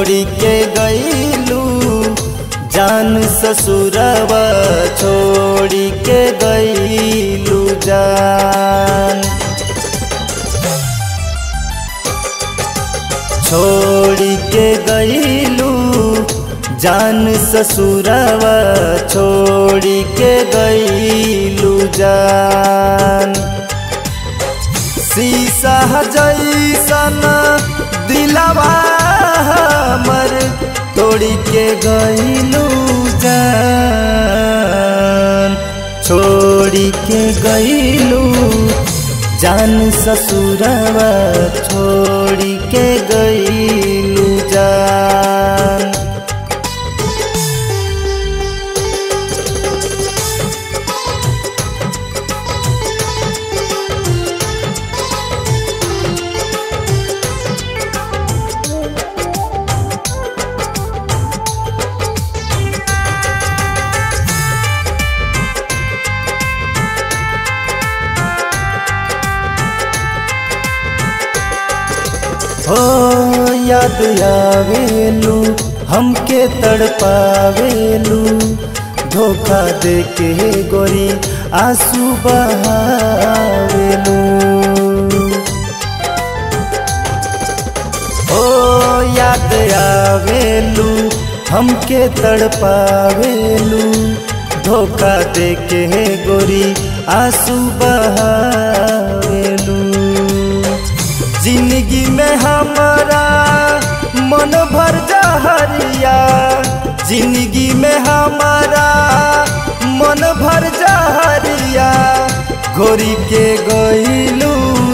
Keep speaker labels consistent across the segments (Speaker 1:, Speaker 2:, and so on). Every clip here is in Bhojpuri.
Speaker 1: छोड़ी के गईलू जान ससुरवा छोड़ी के गईलू जान छोड़ी के गईलू जान ससुरवा छोड़ी के गईलू जान शीशा जैसन दिलवा हमर तोड़ी के गईलू जान छोड़ी के गईलू जान ससुरवा छोड़ी के गईलू जान हो याद आवेलू हमके तड़पावेलू धोखा दे के गोरी आंसू बहावेलू ओ याद आवेलू हमके तड़पावेलू धोखा दे के गोरी आंसू बहावेलू जिंदगी में हमारा मन भर जहरिया जिंदगी में हमारा मन भर जहरिया गोरी के गईलू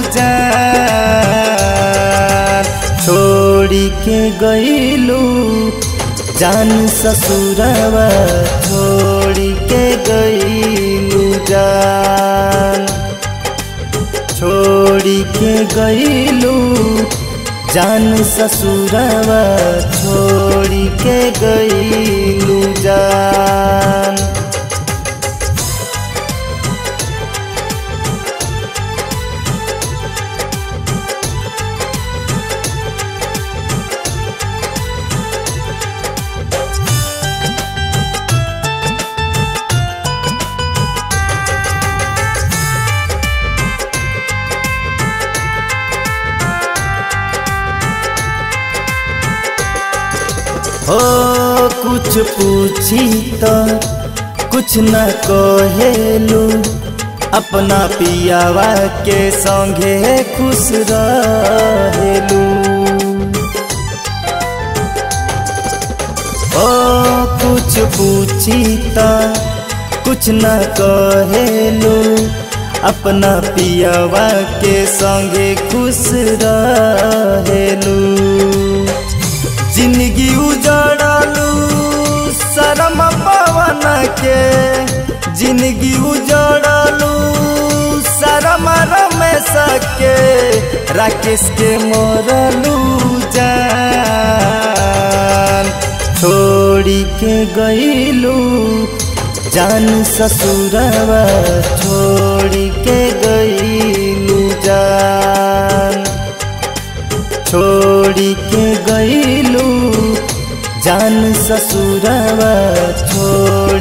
Speaker 1: जान छोड़ी के गईलू जान ससुरवा छोड़ी के गईलू जान छोड़ी के गईलू जान ससुरवा छोड़ी के गईलू जान हो कुछ पूछी तो कुछ न कहेलू अपना पियावा के संगे खुश रहेलू ओ कुछ पूछी तो कुछ न कहेलू अपना पियावा के संगे खुश रहेलू जिंदगी उजड़लू शरम पवन के जिंदगी उजड़लू शरम रमेश के राकेश के मोरलू जान छोड़ी के गईलू जान ससुरवा छोड़ी के गईलू जान छोड़ी के गईलू जान ससुरवा छोड़